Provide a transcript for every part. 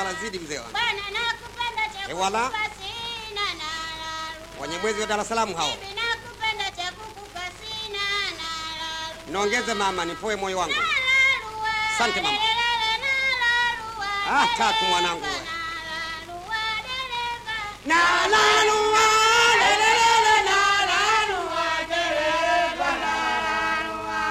hewala zidi mzee wangu Bwana nakupenda cha Hewala. kukupa sina na lalua. wenye mwezi wa Dar es Salaam hao Bibi nakupenda cha kukupa sina na lalua. niongeze mama nipoe moyo wangu Nalalua, Asante, mama. lelelele, nalalua, Ah, tatu mwanangu dereva, we. nalalua, dereva. nalalua lelelele nalalua dereva nalalua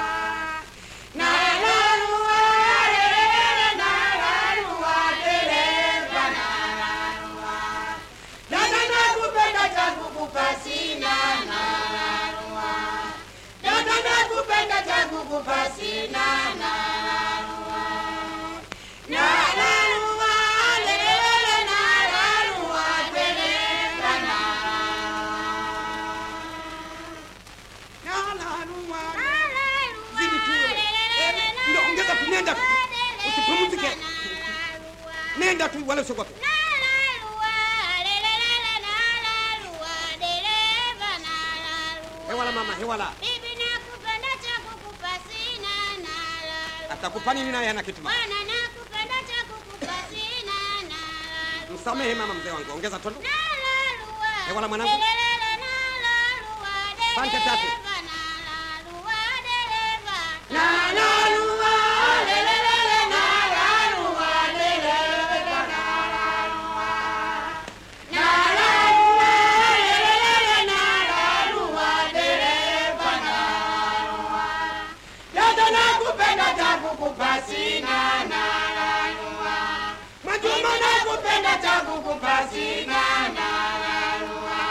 nalalua lelelele nalalua dereva nalalua dada nakupenda cha kukupa sina nalalua dada nakupenda cha kukupa sina nalalua nalalua lelelele nalalua dereva nalalua Nalalua, Zidi tu wewe. lelelele, Eh, ndio, ongeza tu, nenda tu. nalalua, Usipumzike. nalalua. nenda tu wala usiogope Nalalua, lelelele, nalalua, dereva, nalalua. hewala mama hewala Bibi nakupenda cha kukupa sina nalalua. atakupa nini naye ana kitu mama Bwana nakupenda cha kukupa sina nalalua. msamehe mama mzee wangu ongeza tu Nalalua, Hewala mwanangu. lelelele, nalalua, Asante tatu. dereva, nalalua, dereva. nalalua lelelele nalalua dereva nalalua nalalua lelelele nalalua dereva nalalua dada nakupenda cha kukupa sina nalalua Mwajuma nakupenda cha kukupa sina nalalua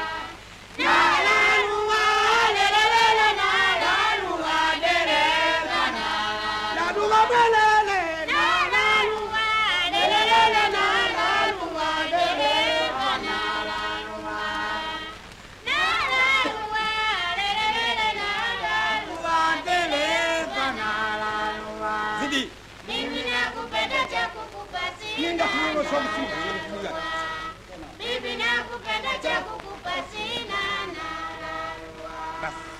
nalalua lelelele nalalua dereva nalalua mwelele nalalua lelelele nalalua dereva nalalua Nalalua, lelelele, nalalua. dereva nalalua zidi Mimi nakupenda cha kukupa sina Nenda tuwe somo nalalua. Bibi nakupenda cha kukupa sina nalalua. basi